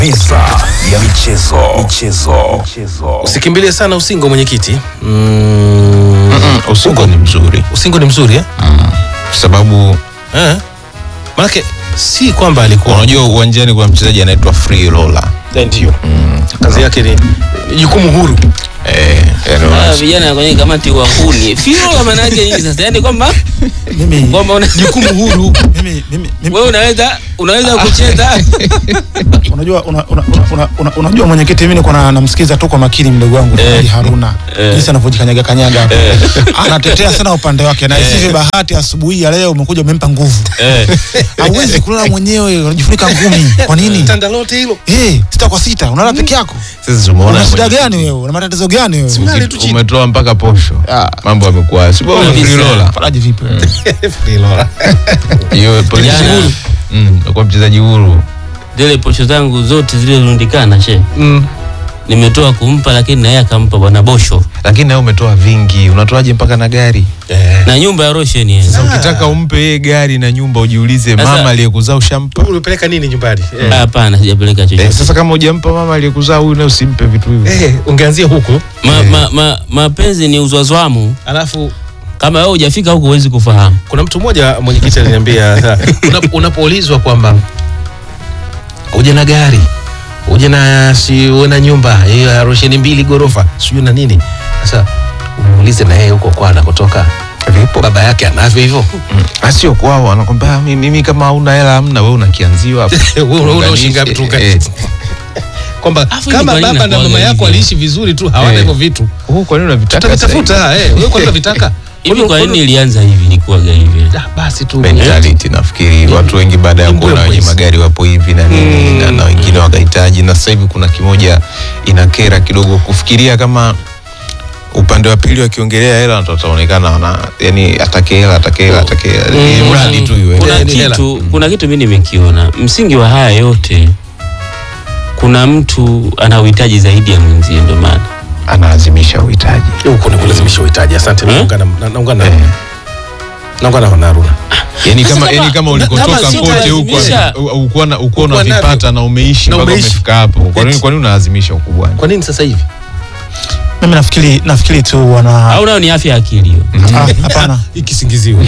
Meza ya michezo. Michezo. Usikimbilie sana usingo mwenyekiti. Mm, Mm, Usingo ni mzuri usingo ni mzuri eh? kwa sababu Eh. Manake si kwamba alikuwa unajua uwanjani kuna mchezaji anaitwa free roller. Eh, ndio kazi yake ni ni jukumu huru. Eh, yani Ah, wana- vijana kwenye kamati wa huni fiola maana yake nini sasa yani kwamba mimi kwamba una Jukumu huru. mimi mimi, mimi wewe unaweza unaweza kucheza unajua una, una, una, una, una, unajua mwenyekiti mimi niko na- namsikiza tu kwa makini mdogo wangu Ali Haruna jinsi anavyojikanyaga kanyaga hapo. anatetea sana upande wake na isivyo bahati asubuhi ya leo umekuja umempa nguvu hauwezi kulala mwenyewe unajifunika ngumi kwa nini Tandalote hilo. eh sita kwa sita unalala peke yako sasa tumeona una shida mwenye- gani wewe una matatizo gani wewe Ulale tu chini. umetoa mpaka posho mambo yamekuwa si bora Kabisa. free roller. faraji vipi wewe? Free roller. hiyo polisi Jana. huru mm, kwa mchezaji huru zile posho zangu zote zilizorundikana she Mm. nimetoa kumpa lakini na yeye akampa bwana bosho lakini nawe umetoa vingi unatoaje mpaka na gari Eh. na nyumba ya Roshen yeye sasa ukitaka umpe yeye gari na nyumba ujiulize Sasa- mama aliyekuzaa ushampa Ulipeleka nini nyumbani? Eh. hapana sijapeleka eh, chochote sasa kama hujampa mama aliyekuzaa huyu na usimpe vitu hivyo Eh, ungeanzia huko. ma, ma, ma, mapenzi ni uzwazwamu Alafu kama wewe hujafika huko huwezi kufahamu kuna mtu mmoja mwenyekiti aliniambia sa- una- unapoulizwa kwamba uje na gari uje na si uwe na nyumba hiyo ya rosheni mbili gorofa sijui na nini sasa umuulize na yeye huko kwa anakotoka vipo baba yake anavyo hivyo Mm. asio kwao anakwambia "Ah, mi- mimi kama hauna hela hamna wewe unakianziwa hapo Wewe una- una Unganishe, ushinga ngapi tu eh, kwamba Afu hii kama kwa nini baba na mama inakuwaga yako hivi? waliishi vizuri tu hawana Eh. hivyo vitu huu kwa nini unavitaka sasa hivi? tutavitafuta eh wewe kwanza vitaka hivi kwa nini ilianza hivi ilikuwaga hivi Ah, basi tu mentality nafikiri watu wengi baada ya Ni kuona wenye mbwembwe magari wapo hivi na nini na, na wengine wakahitaji na sasa hivi kuna kimoja inakera kidogo kufikiria kama upande wa pili wakiongelea hela watu wataonekana wana yani atake hela atake hela atake hela Ili mradi tu iwe kuna Eh, ni hela. kitu kuna kitu mimi nimekiona msingi wa haya yote kuna mtu ana uhitaji zaidi ya mwenzie ndio maana analazimisha uhitaji huko ni kulazimisha uhitaji asante Eh? naungana na- naungana Eh. naungana na Haruna yani Sasa kama kama- yani kama na- ulikotoka kama kote huko sitalazimisha- ukuwa na ukuwa Ukuwa unavipata na umeishi Na mpaka umeishi. umefika hapo kwa nini Eti. kwa nini unalazimisha ukubwani kwa nini sasa hivi mimi nafikiri nafikiri tu wana au nayo ni afya ya akili hiyo Ah, hapana ikisingiziwa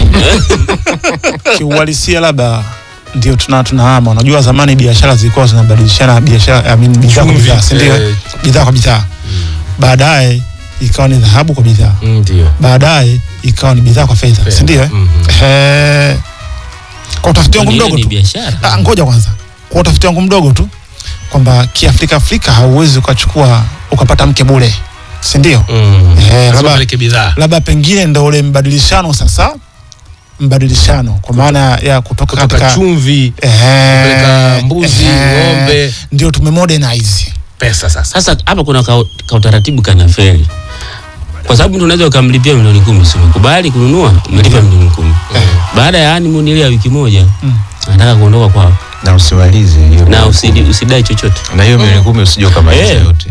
kiuhalisia labda ndio tuna tunahama unajua zamani biashara zilikuwa zinabadilishana biashara I mean, bidhaa kwa Chumvi, bidhaa si ndio eh. bidhaa kwa bidhaa baadaye ikawa ni dhahabu kwa bidhaa ndio baadaye ikawa ni bidhaa kwa fedha si ndio eh? Mhm. Eh, kwa utafiti wangu Ile mdogo ni tu biashara Ah, ngoja kwanza kwa utafiti wangu mdogo tu kwamba kiafrika afrika hauwezi ukachukua ukapata mke bure si ndio Mm. Eh, Lazima labda- upeleke bidhaa labda pengine ndo ule mbadilishano sasa mbadilishano kwa maana ya kutoka kutoka katika chumvi Ehe, kupeleka mbuzi, ehe, ng'ombe. ndio tumemodernize pesa sasa sasa hapa kuna ka, ka utaratibu kana feli kwa sababu mtu unaweza ukamlipia milioni kumi si umekubali kununua umelipa milioni kumi baada ya honeymoon ile ya wiki moja Mm. anataka kuondoka kwao na usimalize hiyo na milioni usidi, usidai chochote kumi. na hiyo milioni kumi usije ukamaliza Eh. yote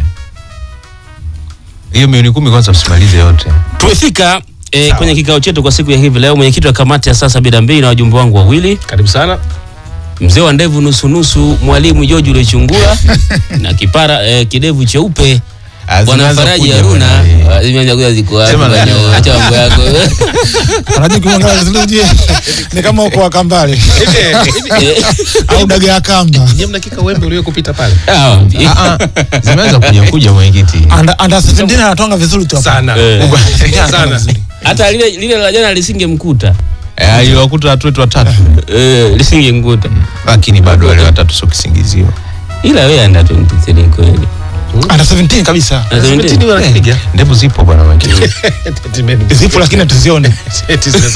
hiyo milioni kumi kwanza usimalize yote tumefika eh, kwenye kikao chetu kwa siku ya hivi leo mwenyekiti wa kamati ya saa sabini na mbili na wajumbe wangu wawili karibu sana mzee wa ndevu nusunusu mwalimu George Ulechungura na kipara eh, kidevu cheupe Ah, bwana zimeanza Faraji kuja Haruna bwana, eh. Ah, zimeanza kuja ziko wapi Sema bwana? nani? acha mambo yako anajua kimwangalia vizuri ujue ni kama uko wakambale Eh, au daga ya kamba je mnakika wembe uliokupita pale ah, Ah, ah, zimeanza kuja kuja mwenyekiti anda anda 17 anatonga vizuri tu hapa. sana Eh. sana hata lile lile la jana lisingemkuta Eh, aliwakuta watu wetu watatu eh, lisingemkuta lakini bado wale watatu sio kisingizio ila wewe anda 23 kweli anda 17 kabisa Na 17. Seventeen wanakipiga ndevu zipo bwana mwenyekiti zipo lakini hatuzione Eti zinaweza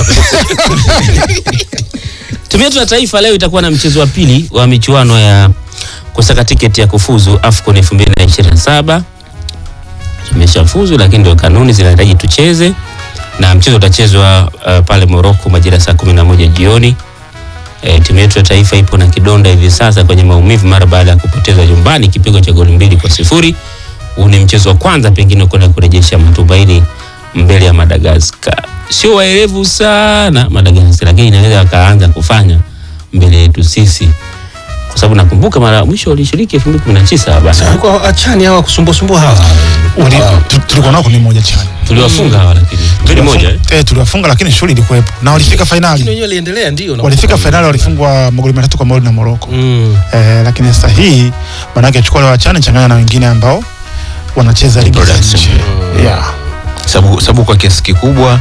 Timu yetu ya taifa leo itakuwa na mchezo wa pili wa michuano ya kusaka tiketi ya kufuzu AFCON 2027. Tumeshafuzu lakini ndio kanuni zinahitaji tucheze na mchezo utachezwa uh, pale Morocco majira saa 11 jioni. E, timu yetu ya taifa ipo na kidonda hivi sasa kwenye maumivu mara baada ya kupoteza nyumbani kipigo cha goli mbili kwa sifuri. Huu ni mchezo wa kwanza pengine kwenda kurejesha matumaini mbele ya Madagascar. Sio waerevu sana Madagascar, lakini inaweza wakaanza kufanya mbele yetu sisi kwa sababu nakumbuka mara ya mwisho walishiriki 2019 bana Walikuwa achani hawa kusumbua sumbua hawa. Wali- tu- tulikuwa nao ni moja chani tuliwafunga hawa lakini mbili moja eh? eh, tuliwafunga lakini shughuli ilikuwepo na walifika Lakini fainali wenyewe waliendelea ndio. na- walifika fainali walifungwa magoli matatu kwa mawili na Morocco Mm. eh, lakini sasa hii maanake chukua wale wachane changanya na wengine ambao wanacheza ligi za Production. nje yeah. sababu sababu kwa kiasi kikubwa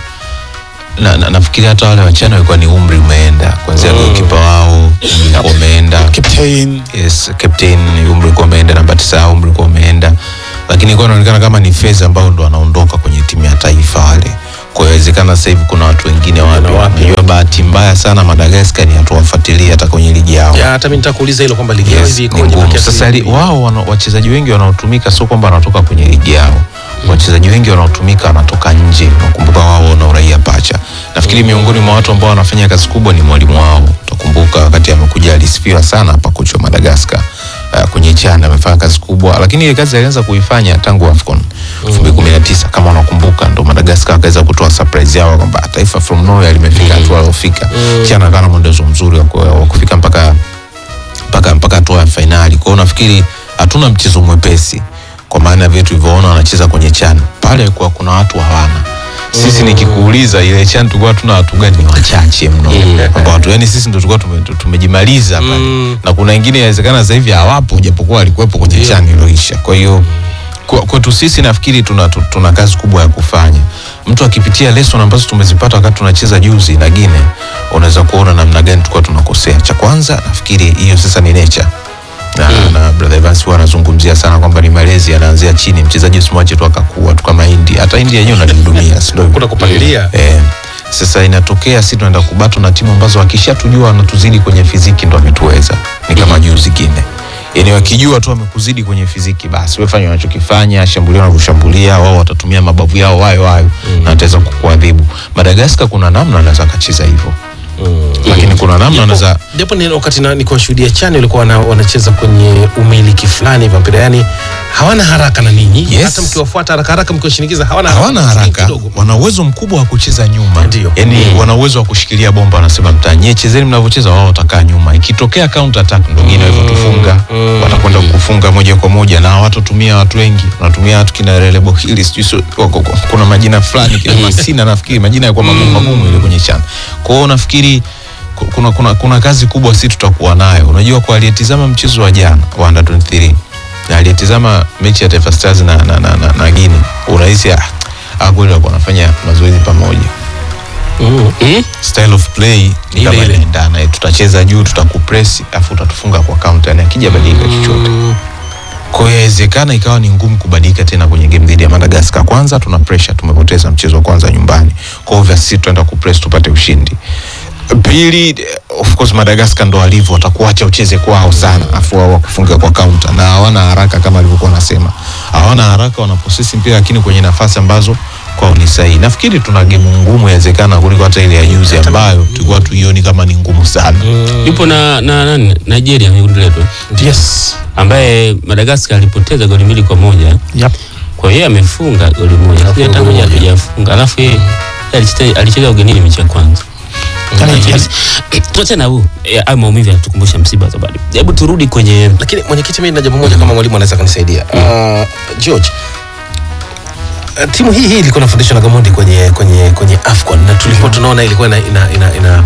na, na, nafikiri hata wale wachana walikuwa ni umri umeenda kwanzia Mm. goalkeeper wao umri ulikuwa umeenda captain yes captain umri ulikuwa umeenda namba tisa umri ulikuwa umeenda lakini ilikuwa inaonekana kama ni phase ambao ndo wanaondoka kwenye timu ya taifa wale kwa hiyo inawezekana sasa hivi kuna watu wengine wapya wapya. unajua bahati mbaya sana Madagascar ni hatuwafuatilia hata kwenye ligi yao Ya hata mimi nitakuuliza hilo kwamba ligi yao Yes, hivi ni ikoje ngumu. maana Sasa li, wao wana, wachezaji wengi wanaotumika sio kwamba wanatoka kwenye ligi yao. Wachezaji wengi wanaotumika wanatoka nje. Nakumbuka wao wana uraia pacha. Nafikiri miongoni mwa watu ambao wanafanya kazi kubwa ni mwalimu wao. Utakumbuka wakati amekuja alisifiwa sana hapa kocha wa Madagascar. Uh, kwenye chana amefanya kazi kubwa, lakini ile kazi alianza kuifanya tangu AFCON 2019 kama unakumbuka, ndo Madagascar akaweza kutoa surprise yao kwamba taifa from nowhere limefika hatua alofika. Chana akawa na mwendelezo mzuri wa ku- wa kufika mpaka mpaka mpaka hatua ya fainali. Kwa hiyo nafikiri hatuna mchezo mwepesi kwa maana ya vile tulivyoona wanacheza kwenye CHAN pale, kwa kuna watu hawana sisi nikikuuliza ile CHAN tulikuwa tuna watu gani? Ni wachache mno kwamba watu yani sisi ndo tulikuwa tume, tumejimaliza pale Mm. na kuna wengine inawezekana sasa hivi hawapo japokuwa walikuwepo kwenye Ndio. CHAN iliyoisha. Kwa hiyo kwa- kwetu sisi nafikiri tuna, tu- tuna kazi kubwa ya kufanya. Mtu akipitia lesson ambazo tumezipata wakati tunacheza juzi na Gine, unaweza kuona namna gani tulikuwa tunakosea. Cha kwanza nafikiri hiyo sasa ni nature na, na brother Evans huwa anazungumzia sana kwamba ni malezi yanaanzia chini. Mchezaji usimwache tu akakua tu kama India, hata India yenyewe unalihudumia, si ndio? kuna kupalilia. Eh, sasa inatokea si tunaenda kubatwa na timu ambazo wakishatujua wanatuzidi kwenye fiziki ndo wametuweza. Ni kama juzi Gine. Yaani wakijua tu wamekuzidi kwenye fiziki basi wewe fanya wanachokifanya, shambulia wanavyoshambulia, wao watatumia mabavu yao wayo wayo na wataweza kukuadhibu. Madagascar kuna namna anaweza akacheza hivyo. Lakini kuna namna anaweza japo ni wakati na, nikuwashuhudia chani walikuwa wana, wanacheza kwenye umiliki fulani hivi mpira yani hawana haraka na ninyi Yes. hata mkiwafuata haraka haraka mkiwashinikiza hawana hawana haraka haraka, kidogo. wana uwezo mkubwa wa kucheza nyuma, Ndio. yani wana uwezo wa kushikilia bomba, wanasema mtanyie, chezeni mnavyocheza, wao watakaa nyuma. Ikitokea counter attack, ndio wengine walivyotufunga, watakwenda kufunga moja kwa moja, na hawatotumia watu wengi, wanatumia watu kina Relebo hili sijui sio- wako- wako- kuna majina fulani kina Masina, nafikiri majina yalikuwa magumu magumu ile kwenye chana. Kwa hiyo nafikiri ku- kuna, kuna, kuna kazi kubwa si tutakuwa nayo. Unajua, kwa aliyetizama mchezo wa jana wa under 23 na aliyetizama mechi ya Taifa Stars na, na, na, na, na Guinea unahisi ah, ah, kweli walikuwa wanafanya mazoezi pamoja. Mm. Mm? Style of play ni Ile kama ile. inaendana, eh, tutacheza juu, tutakupress afu utatufunga kwa counter, yani akija badilika chochote. Kwa hiyo inawezekana ikawa ni ngumu kubadilika tena kwenye game dhidi ya Madagascar. Kwanza tuna pressure, tumepoteza mchezo wa kwanza nyumbani, kwa hivyo sisi tutaenda kupress tupate ushindi. Pili, eh, of course Madagascar ndo walivyo, watakuacha ucheze kwao sana, afu wao wakufunga kwa counter, na hawana haraka kama alivyokuwa nasema, hawana haraka, wana possess mpira lakini kwenye nafasi ambazo kwao ni sahihi. Nafikiri tuna game ngumu inawezekana kuliko hata ile ya juzi ambayo tulikuwa tuioni kama ni ngumu sana. yupo na, na, na Nigeria kwenye kundi letu eh, yes ambaye Madagascar alipoteza goli mbili kwa moja yep. kwa hiyo yeye amefunga goli moja Alafu Sijui hata goli moja moja. hajafunga alafu yeye alicheza- alicheza ugenini mechi ya kwanza tuachana na huu eh, hayo maumivu yanatukumbusha msiba wa Zabadi hebu turudi kwenye lakini mwenyekiti mimi na jambo moja kama mwalimu anaweza kanisaidia uh, George uh, timu hii hii ilikuwa inafundishwa na Gamondi kwenye kwenye kwenye Afcon na tulikuwa tunaona ilikuwa ina ina ina, ina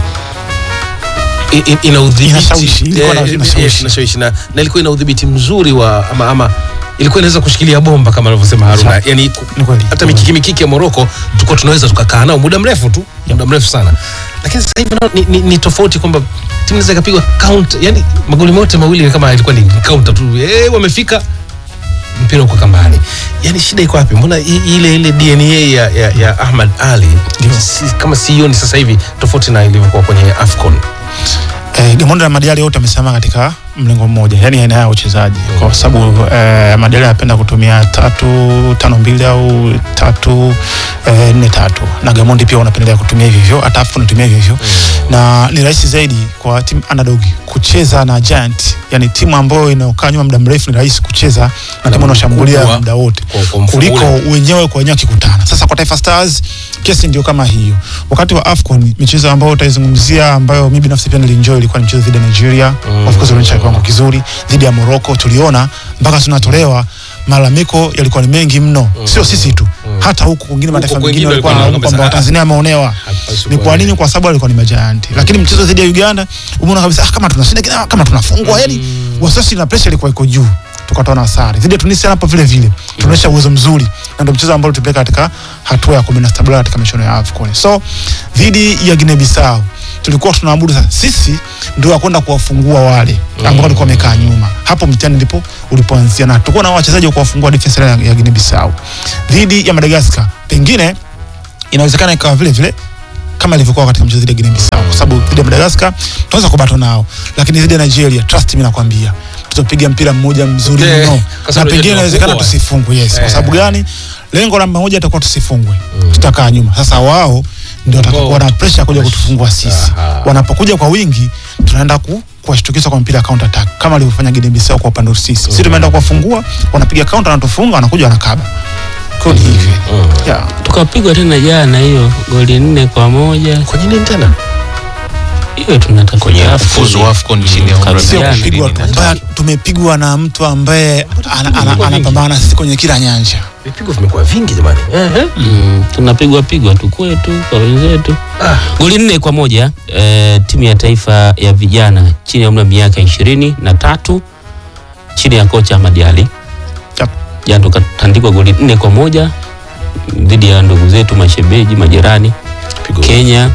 i- i- ina udhibiti Inashawishi, ilikuwa na- Eh, inashawishi. yes, inashawishi na, na ilikuwa ina udhibiti mzuri wa ama, ama ilikuwa inaweza kushikilia bomba kama anavyosema Haruna Sawa. yani ku- Ni kweli. hata mikiki mikiki ya Morocco tulikuwa tunaweza tukakaa nao muda mrefu tu muda mrefu sana lakini sasa hivi nao ni, ni, ni tofauti kwamba timu inaweza ikapigwa count yani magoli yote mawili ni kama ilikuwa ni counter tu eh wamefika mpira uko kambani yani shida iko wapi mbona i- ile ile DNA ya, ya, ya Ahmad Ali si, kama sioni sasa hivi tofauti na ilivyokuwa kwenye Afcon eh, Gamondi na Madiali wote wamesimama katika mlengo mmoja, yani aina ya uchezaji, kwa sababu eh, Madiali anapenda kutumia tatu tano mbili au tatu eh, nne tatu, na Gamondi pia wanapendelea kutumia hivyo hivyo, hata afu anatumia hivyo hivyo na ni rahisi zaidi kwa timu underdog kucheza na giant, yani timu ambayo inaokaa nyuma muda mrefu, ni rahisi kucheza na timu inaoshambulia mkubwa muda wote kwa- kwa mfumo kuliko ule. wenyewe kwa wenyewe wakikutana. Sasa kwa Taifa Stars kesi ndio kama hiyo. Wakati wa AFCON michezo ambayo utaizungumzia ambayo mimi binafsi pia nilienjoy ilikuwa ni mchezo dhidi ya Nigeria. Mm. Of course ulionyesha kwamba kiwango kizuri dhidi ya Morocco tuliona mpaka tunatolewa malalamiko yalikuwa ni mengi mno sio sisi tu hata huku kwingine mataifa kwingine mengine walikuwa walikuwa wanalaumu kwamba wanaona Watanzania wameonewa Hapaswi ni kuwa kwa nini hivyo. kwa sababu walikuwa ni majayanti lakini mchezo dhidi ya Uganda umeona kabisa ah, kama tunashinda kama, kama tunafungwa yani wasiwasi na pressure ilikuwa iko juu tukatoa na sare dhidi ya Tunisia hapo vile vile tunaonyesha uwezo mzuri na ndio mchezo ambao tulipeleka katika hatua ya 16 bora katika michuano ya AFCON so dhidi ya Guinea Bissau tulikuwa tunaabudu sasa sisi ndio wakwenda kuwafungua wale ambao walikuwa wamekaa nyuma hapo mtihani ndipo ulipoanzia na tulikuwa na wachezaji wa kuwafungua defense line ya, ya Guinea Bissau dhidi ya Madagascar pengine inawezekana ikawa vile vile kama ilivyokuwa katika mchezo dhidi ya Guinea Bissau kwa sababu dhidi ya Madagascar tunaweza kubato nao lakini dhidi ya Nigeria trust me nakwambia tutapiga mpira mmoja mzuri Eh, mno kwa na sababu pengine tunafungwa. inawezekana tusifungwe yes kwa Eh. sababu gani lengo namba moja itakuwa tusifungwe tutakaa nyuma sasa wao ndio watakuwa na pressure kuja kutufungua sisi Aha. wanapokuja kwa wingi tunaenda ku kuwashtukisha kwa mpira ya counter attack kama alivyofanya Guinea Bissau kwa upande wetu sisi sisi tumeenda kuwafungua wanapiga counter wanatufunga wanakuja wanakaba kwa hiyo ni hivi yeah tukapigwa tena jana hiyo goli nne kwa moja kwenye nini tena hiyo tunatafuta kwenye AFCON. kufuzu AFCON chini ya umri wa Kabisa. sio miaka Yani, kupigwa ishirini tu na mbaya, tatu. tumepigwa na mtu ambaye ana- ana- vingi. anapambana na sisi kwenye kila nyanja vipigo vimekuwa vingi jamani Ehe. Mm, tunapigwa pigwa tu kwetu kwa wenzetu Ah. goli nne kwa moja eh, timu ya taifa ya vijana chini ya umri wa miaka ishirini na tatu chini ya kocha Ahmad Ali Yep. jana tukatandikwa goli nne kwa moja dhidi ya ndugu zetu mashebeji majirani Pigo Kenya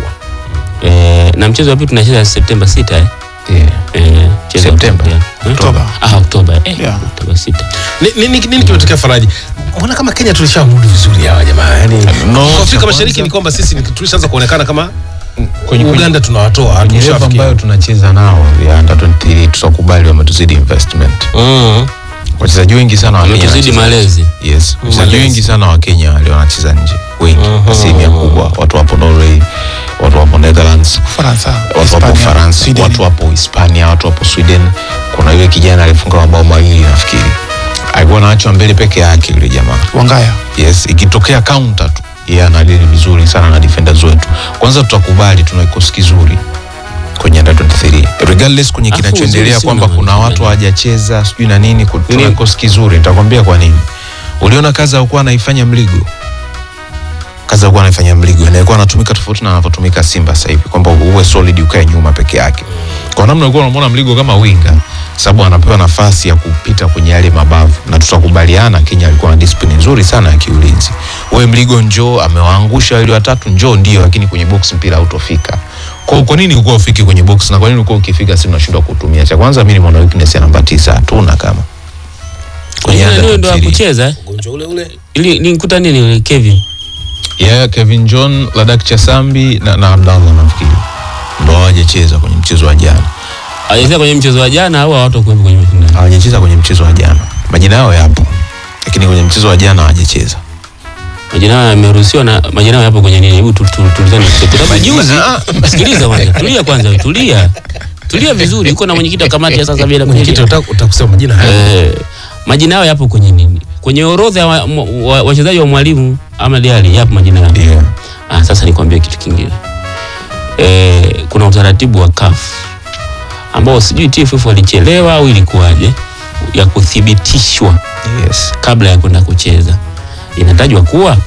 eh, na mchezo wa pili tunacheza Septemba 6 eh. Yeah. Eh, mchezo wa Septemba? pili, eh. Oktoba. Ah, Oktoba eh, Yeah. Oktoba 6 Ni- ni- ni- nini kimetokea Faraji? Mbona kama Kenya tulishamudu vizuri hawa jamaa? Yani No, kwa Afrika cha Mashariki kwanza- ni kwamba sisi ni- tulishaanza kuonekana kama Kwenye- Uganda tunawatoa kwenye level tumeshafikia. ambayo tunacheza nao ya under 23 tutakubali wametuzidi investment mm. wachezaji wengi sana wa Kenya Wametuzidi wanacheza- malezi. yes wachezaji Malezi. wengi sana wa Kenya wale wanacheza nje wengi Mhm. asilimia kubwa watu wapo Norway watu wapo Netherlands Ufaransa watu wapo Hispania, Ufaransa Sweden. watu wapo Hispania watu wapo Sweden kuna yule kijana alifunga mabao mawili nafikiri alikuwa anaachwa mbele peke yake yule jamaa Wangaya yes ikitokea counter tu yeye anadili vizuri sana na defenders wetu kwanza tutakubali tuna kikosi kizuri kwenye under 23 regardless kwenye Afu kinachoendelea uzuri kwamba sina kuna maana. watu hawajacheza sijui na nini ku- tuna Nini? kikosi kizuri nitakwambia kwa nini uliona kazi alikuwa anaifanya mligo kazi alikuwa anaifanya mligo na alikuwa anatumika tofauti na anavyotumika Simba sasa hivi kwamba uwe solid ukae nyuma peke yake kwa namna ulikuwa unamwona mligo kama winga sababu anapewa nafasi ya kupita kwenye yale mabavu na tutakubaliana Kenya alikuwa na discipline nzuri sana ya kiulinzi wewe mligo njoo amewaangusha wale watatu njoo ndio lakini kwenye box mpira hautofika kwa, kwa nini ulikuwa ufiki kwenye box na kwa nini ulikuwa ukifika si unashindwa kutumia cha kwanza mimi nimeona weakness ya namba tisa hatuna kama kwenye Yule under ndio ndo 23. akucheza eh? Ugonjwa ule ule. ili nikuta nini yule Kevin yeah, Kevin John Ladak Chasambi na, na Abdallah nafikiri ndo hawajacheza kwenye mchezo wa jana hajacheza kwenye mchezo wa jana au hawatakuwepo kwenye mashindano hawajacheza kwenye mchezo wa jana majina yao yapo lakini kwenye mchezo wa jana hawajacheza majina yao yameruhusiwa na majina yao yapo kwenye nini hebu tu- tu- tulizane kwa sababu juzi sikiliza kwanza tulia kwanza wewe, tulia tulia vizuri uko na mwenyekiti wa kamati ya sasa bila Mwenyekiti kwenye utaka utakusema majina haya. eh majina yao yapo kwenye nini kwenye orodha ya wa- mwa- wa- wachezaji wa mwalimu ama Diali yapo majina yao yeah. Ah, sasa nikwambie kitu kingine e, kuna utaratibu wa CAF ambao sijui TFF walichelewa au ilikuwaje ya kuthibitishwa yes. kabla ya kwenda kucheza. Inatajwa kuwa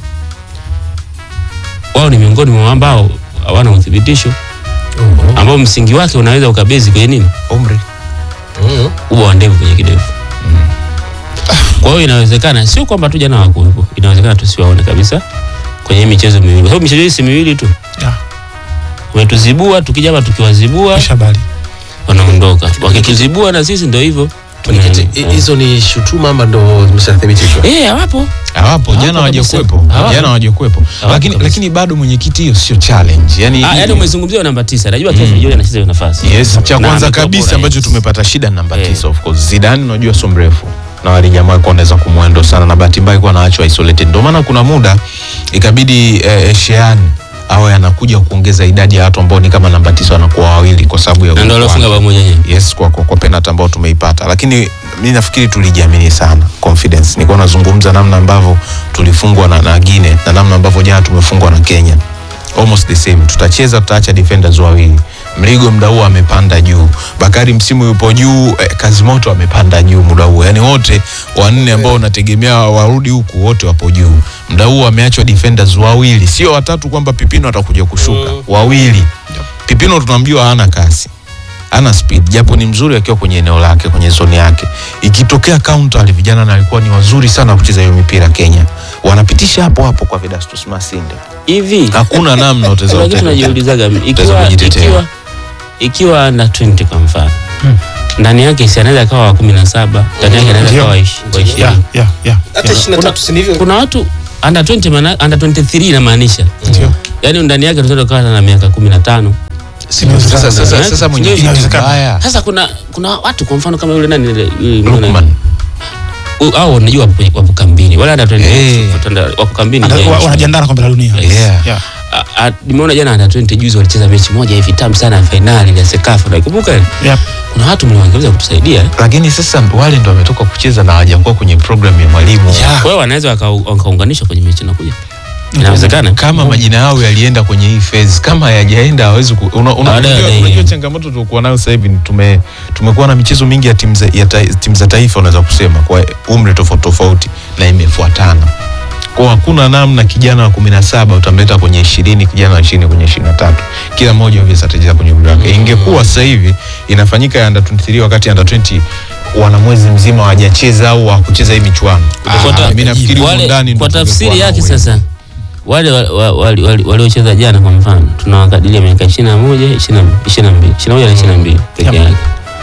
wao ni miongoni mwa ambao hawana uthibitisho ambao msingi wake unaweza ukabezi kwenye nini, umri Mhm. uba wa ndevu kwenye kidevu. Kwa hiyo inawezekana, sio kwamba tu jana hawakuwepo, inawezekana tusiwaone kabisa kwenye hii michezo miwili, kwa sababu michezo hii si miwili tu Yeah. umetuzibua tukija hapa tukiwazibua Kisha habari wanaondoka wakituzibua na sisi ndio hivyo Mwenyekiti, Tuna- hi- hizo ni shutuma ama ndo zimeshathibitishwa? eh hawapo hawapo jana kabisa. hawajakuwepo Hawapo. jana hawajakuwepo Hawapo lakini kabisa. lakini bado mwenyekiti hiyo sio challenge yani ah yaani umezungumzia namba tisa najua Kevin Vijoli anacheza hiyo nafasi yes cha Na kwanza amekuwa kabisa bora, ambacho yes. tumepata shida namba Eh. tisa of course Zidane unajua sio mrefu na wale jamaa walikuwa wanaweza kumwendo sana na bahati mbaya alikuwa anaachwa isolated ndio maana kuna muda ikabidi eh, Shean awe anakuja kuongeza idadi ya watu ambao ni kama namba tisa wanakuwa wawili kwa sababu ya na ndio uwepo alofunga wake. bao moja yenyewe yes kwa, kwa, kwa penalty ambao tumeipata lakini mi nafikiri tulijiamini sana confidence nilikuwa nazungumza namna ambavyo tulifungwa na, na Guinea na namna ambavyo jana tumefungwa na Kenya almost the same tutacheza tutaacha defenders wawili Mligo muda huu amepanda juu, Bakari msimu yupo juu, eh, Kazimoto amepanda juu muda huu, yani wote wanne ambao unategemea warudi huku wote wapo juu. Muda huu wameachwa defenders wawili, sio watatu, kwamba Pipino atakuja kushuka, wawili. Pipino tunamjua hana kasi ana speed japo ni mzuri akiwa kwenye eneo lake kwenye zoni yake. Ikitokea counter, wale vijana na alikuwa ni wazuri sana kucheza hiyo mipira Kenya, wanapitisha hapo hapo kwa Vedastus Masinde, hivi hakuna namna utaweza kuna kitu kutenda. najiulizaga ikiwa kujitetea. ikiwa ikiwa na 20 kwa mfano ndani yake si anaweza akawa wa kumi na saba ndani yake anaweza Ndio. akawa wa ishi- wa ishirini Yeah, yeah, yeah. hata 23 si ndivyo kuna watu under 20 maana under 23 inamaanisha Ndio. yaani ndani yake tunaweza kuwa na miaka kumi na tano Sasa sasa Eh? sasa mwenye kitu Inawezekana. mbaya sasa kuna kuna watu kwa mfano kama yule nani yule- yule- Lukman U- hao unajua wapo, wapo kambini wala under 20 Eh. watanda- wako kambini Ana- yeah. wa- wanajiandaa na kombe la dunia Yeah. Yeah. A- a- nimeona jana under 20 juzi walicheza mechi moja hivi tamu sana ya fainali ya Sekafa naikumbuka ile? Yep. kuna watu mliwangeweza kutusaidia eh? lakini sasa wale ndo wametoka kucheza na hawajakuwa kwenye program ya mwalimu Yeah. kwa hiyo wanaweza waka- wakaunganishwa kwenye mechi inakuja inawezekana kama majina yao yalienda kwenye hii phase kama hayajaenda hawezi ku, una, una, Baadaye unajua, baadaye. unajua changamoto tulikuwa nayo sasa hivi ni tume tumekuwa na michezo mingi ya timu za, ya ta, timu za taifa unaweza kusema kwa umri tofauti tofauti na imefuatana kwa hakuna namna kijana wa kumi na saba utamleta kwenye ishirini kijana wa ishirini kwenye ishirini na tatu kila mmoja obvious atacheza kwenye umri wake ingekuwa sasa hivi inafanyika ya under 23 wakati under 20 wana mwezi mzima hawajacheza au hawakucheza hii michuano Kwa ta- Ah, mimi nafikiri huko wale- ndani ndo kwa tungekuwa tafsiri na yake uwezo. sasa wale wa- wa- wali- wali- waliocheza jana kwa mfano tunawakadiria miaka ishirini na moja ishirini na mbili ishirini na moja na ishirini na mbili peke Yep. yake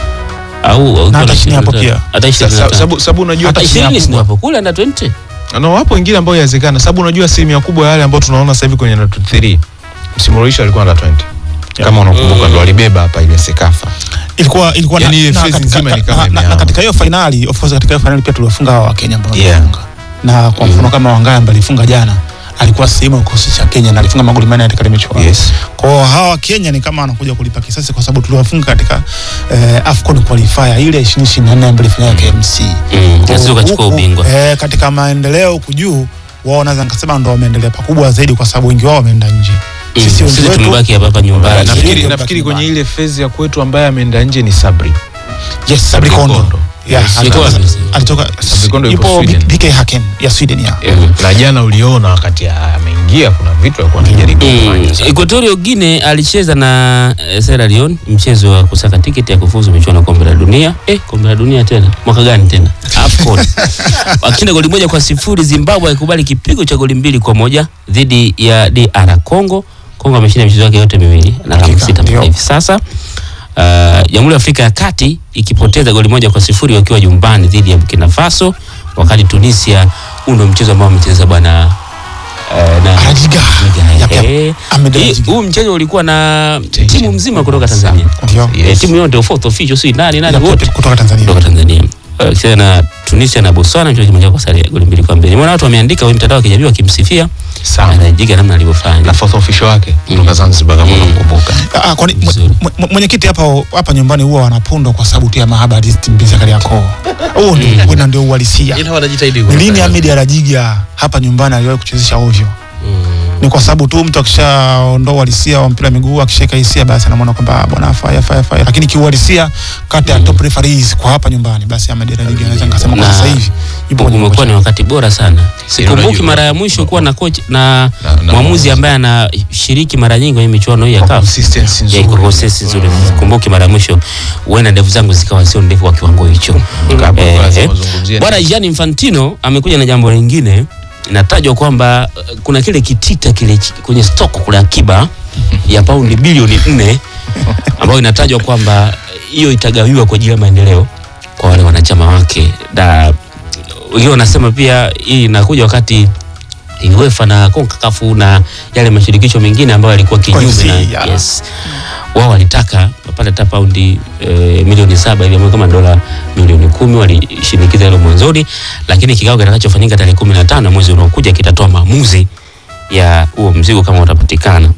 au au- Na hata kama chini hapo 23. pia. hata ishirini na Sa- tano. sababu sababu unajua hata hata ishirini si hapo kule under 20 na wapo wengine ambao yawezekana, sababu unajua asilimia kubwa ya wale ambao tunaona sasa hivi kwenye under 23 msimu uliisha alikuwa under 20 kama unakumbuka, ndo walibeba hapa ile Sekafa. ilikuwa ilikuwa Yani ile na, phase katika, nzima ni kama na, na, na imehama. katika hiyo finali of course katika hiyo finali pia tuliwafunga hawa wa Kenya ambao Yeah. walifunga na kwa mfano kama Wangaya ambaye alifunga jana alikuwa sehemu ya kikosi cha Kenya na alifunga magoli manne katika ile michuano Yes. kwa hiyo hawa Kenya ni kama wanakuja kulipa kisasi kwa sababu tuliwafunga katika eh, AFCON qualifier ile ya 2024 ambayo ilifanyika KMC Mm, na sisi tukachukua Huku, ubingwa. eh, katika maendeleo huku juu wao naweza nikasema ndo wameendelea pakubwa zaidi kwa sababu wengi wao wameenda nje Mm, sisi wengi sisi wetu tumebaki hapa hapa nyumbani Nafikiri- Nafikiri Ndio nafikiri baki kwenye nyumbani. ile phase ya kwetu ambaye ameenda nje ni Sabri. yes Sabri Kondo Kondo. Yeah, Yes, alitoka- yuko wapi? alitoka Sabri Kondo yupo yupo Sweden. BK Haken ya Sweden ya Na jana uliona wakati ameingia kuna vitu alikuwa anajaribu Mm, kufanya. sana. Equatorial Guinea alicheza na eh, Sierra Leone mchezo wa kusaka tiketi ya kufuzu michuano ya kombe la dunia. Eh, kombe la dunia tena. Mwaka gani tena? AFCON. Wakishinda goli moja kwa sifuri, Zimbabwe haikubali kipigo cha goli mbili kwa moja dhidi ya DR Congo. Congo ameshinda michezo yake yote miwili na alama Hakika, sita mpaka ndio. hivi sasa. Uh, Jamhuri ya Afrika ya Kati ikipoteza goli moja kwa sifuri wakiwa nyumbani dhidi ya Burkina Faso, wakati Tunisia, huu ndio mchezo ambao amecheza bwana eh, na Arajiga. Yap, yap. Eh, Ahmed hii- Arajiga. huu mchezo ulikuwa na timu mzima kutoka Tanzania. Ndio. Eh, Yes. timu yote fourth official si nani nani Ya wote kutoka- kutoka Tanzania kutoka Tanzania. Eh, Kicheza na Tunisia na Botswana mchezo kimoja kwa sare ya goli mbili kwa mbili. Nimeona watu wameandika kwenye mitandao ya kijamii wakimsifia Sana. anajiga namna alivyofanya. Na fourth official wake kutoka Zanzibar kama unamkumbuka. Ah, kwani mwe- Vizuri. mwe- mwenyekiti hapa hapa nyumbani huwa wanapondwa kwa sababu tu ya mahaba ya hizi timu mbili za Kariakoo. Huo ndio wena ndio uhalisia. ila wanajitahidi Ni kwa- lini Ahmed Arajiga hapa nyumbani aliwahi kuchezesha ovyo? Mm. Ni kwa sababu tu mtu akishaondoa uhalisia wa mpira wa miguu akishika hisia basi anamuona kwamba ah, bwana afai afai afai, lakini kiuhalisia kati ya top referees kwa hapa nyumbani basi Ahmed Arajiga anaweza nikasema kwa Na sasa hivi yupo kwenye umekuwa ni kocha. wakati bora sana. Sikumbuki unajua- mara ya mwisho kuwa na coach na Na- na mwamuzi mwamuzi. ambaye anashiriki mara nyingi kwenye michuano hii ya Kwa CAF. consistency Ya nzuri. iko consistency nzuri. Kumbuki mara ya mwisho huenda ndevu zangu zikawa sio ndefu kwa kiwango hicho. Hapo Eh, lazima eh. uzungumzie. Bwana Gianni Infantino amekuja na jambo lingine. Inatajwa kwamba uh, kuna kile kitita kile chi- kwenye stock kule akiba ya paundi bilioni nne ambayo inatajwa kwamba hiyo itagawiwa kwa ajili ya maendeleo kwa wale wanachama wake, na wengine wanasema pia hii inakuja wakati UEFA na CONCACAF na yale mashirikisho mengine ambayo yalikuwa kinyume OFC, na ya. yes, wao walitaka wapate hata paundi e, milioni saba hivi ambayo kama dola milioni kumi walishinikiza hilo mwanzoni, lakini kikao kitakachofanyika tarehe kumi na tano mwezi unaokuja kitatoa maamuzi ya huo mzigo kama utapatikana.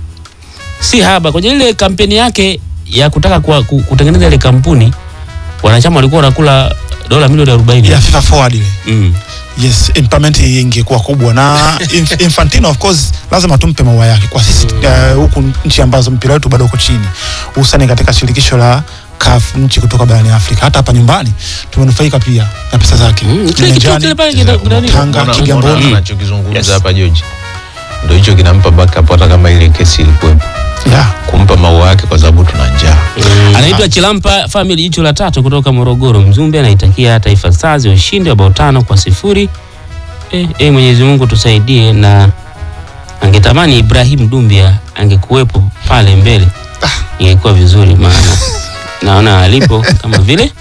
Si haba kwenye ile kampeni yake ya kutaka kwa, ku- kutengeneza ile kampuni, wanachama walikuwa wanakula dola milioni arobaini ya FIFA forward ile. mm. yes impairment ingekuwa kubwa na Inf- Infantino of course lazima tumpe maua yake kwa sisi eh, huku nchi ambazo mpira wetu bado uko chini hususani katika shirikisho la CAF nchi kutoka barani Afrika hata hapa nyumbani tumenufaika pia na pesa zake Mm, kile kitu Nyanjani, kile pale kina- kuna nini? Tanga Unaona- Kigamboni unaona anachokizungumza Yes. hapa George ndo hicho kinampa backup hata kama ile kesi ilikuwepo yeah. kumpa maua yake kwa sababu tuna njaa Anaitwa Chilampa Family, jicho la tatu kutoka Morogoro. Mzumbe anaitakia Taifa Stars ushindi wa bao tano kwa sifuri. Eh, eh, Mwenyezi Mungu tusaidie, na angetamani Ibrahim Dumbia angekuwepo pale mbele, ingekuwa vizuri, maana naona alipo kama vile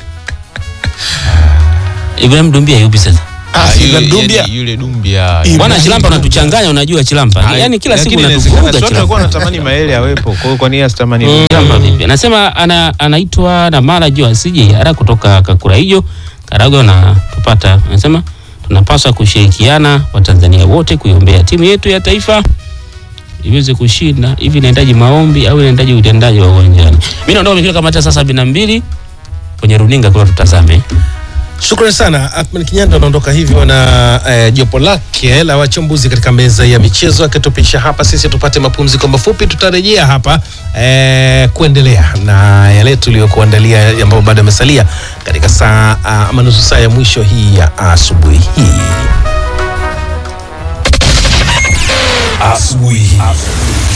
Ibrahim Dumbia yupi sasa? Ah, Ah, si yule- Ibrahim Dumbia. yani yule Dumbia Ibrahim Bwana Chilampa unatuchanganya, unajua Chilampa, Ah, yaani kila siku lakini inawezekana unatuvuruga si watu walikuwa Chilampa. wanatamani Maele awepo kwa hiyo kwa nini asitamani Mm, Dumbia? Chilampa vipi? Anasema ana, anaitwa na mara juu asije Yara kutoka Kakura hiyo Karago na tupata, anasema tunapaswa kushirikiana Watanzania wote kuiombea timu yetu ya taifa iweze kushinda. Hivi inahitaji maombi au inahitaji utendaji wa uwanjani? Mimi naondoka nikiwa kamati ya saa sabini na mbili kwenye runinga kwa tutazame. Shukrani sana Athman Kinyanda anaondoka hivyo na eh, jopo lake la wachambuzi katika meza ya michezo akitupisha hapa. Sisi tupate mapumziko mafupi, tutarejea hapa eh, kuendelea na yale tuliyokuandalia ambayo bado yamesalia katika saa ah, ama nusu saa ya mwisho hii ya asubuhi hii.